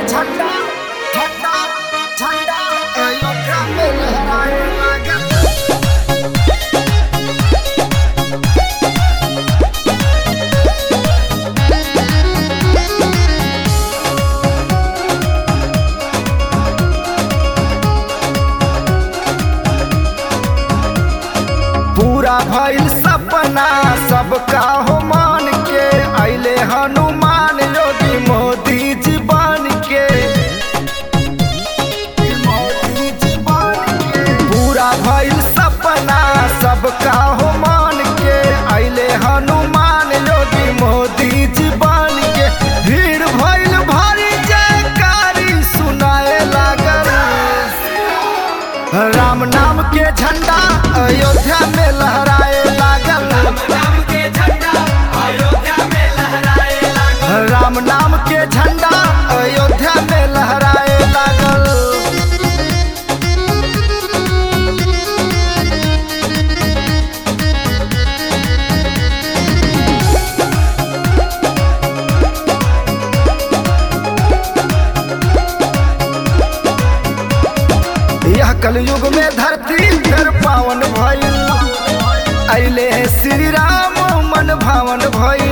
झंडा झंडा झंडा अयोध्या में लहराए लागल पूरा भइल सपना सबका हो मान के अइले हनुमान योगी मोदी जी बन के मोदी जी बन के पूरा भइल सपना सबका हो मान के अइले हनुमान योगी मोदी जी बन के भीड़ भइल भारी जयकारी सुनाए लागल राम नाम के झंडा अयोध्या में लहराए लागल राम के झंडा अयोध्या में लहराए लागल राम नाम के झंडा अयोध्या में लहराए लागल यह कलयुग में धरती कर पावन भइल अइले श्री राम मन भावन भइल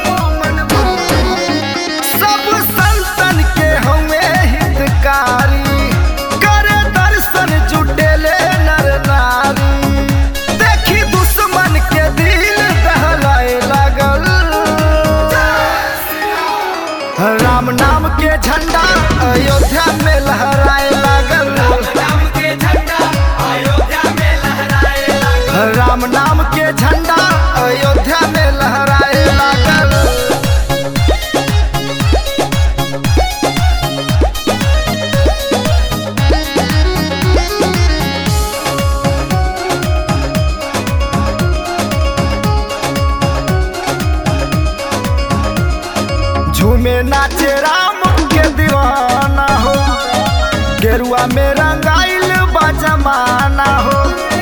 सब संतन के हमें हितकारी करे दर्शन जुटेले नर नारी देखी दुश्मन के दिल दहलाए लागल राम नाम के झंडा अयोध्या में लहराए लागल राम के झंडा अयोध्या में लहराए लागल राम नाम के झंडा अयोध्या में लहराए लागल झूमे नाचे राम के दीवाना हो गेरुआ में रंगाइल बा जमाना हो